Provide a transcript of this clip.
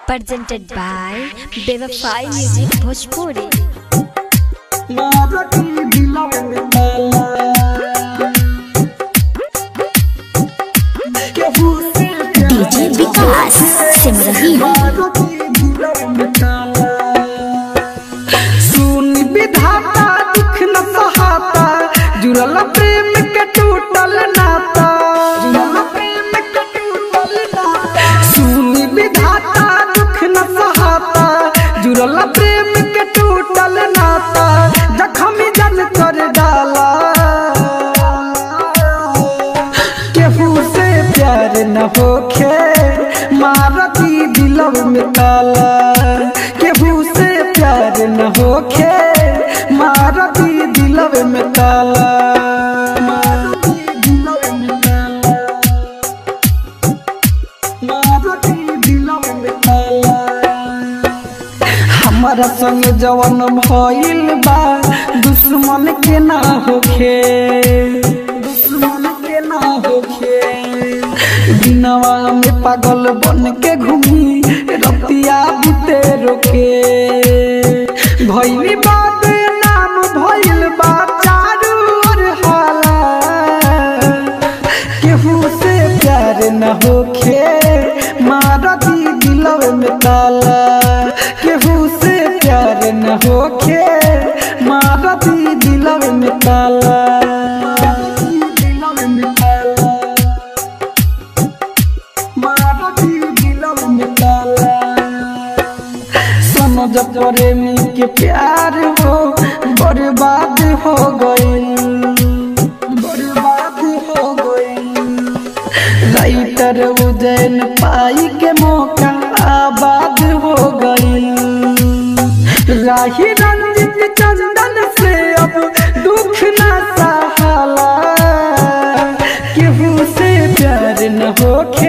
presented by Bevafai Music Bhojpuri. DJ Vikas Simrahi सुन विधाता दुख न सहाता जुड़ल प्रेम के टूटल नाता जुड़ल प्रेम के टूटल नाता सुन विधाता दुख न सहाता जुड़ल प्रेम के टूटल नाता जखम जल कर डाला केहू से प्यार न होखे मारती दिलव में ताला केहू से प्यार न होखे मारती दिलव में ताला मारती दिलव में ताला मारती दिलव में ताला हमारा संग जवन भइल बा दुश्मन के ना होखे दुश्मन के ना होखे दिनवा में पागल बन के घूमी रतिया बुते रोके भइली बात नाम भइल बा चारू ओर हाला केहू से प्यार न होखे मारती दिलव में ताला केहू से प्यार न होखे मारती दिलव में ताला दिलव में ताला मारती दिलव में ताला समझ प्रेमी के प्यार हो बर्बाद हो गई बर्बाद हो गई राइटर उजैन पाई के मौका आबाद हो गई राही रंजित चंदन से अब दुख न सहाला केहू से प्यार न होखे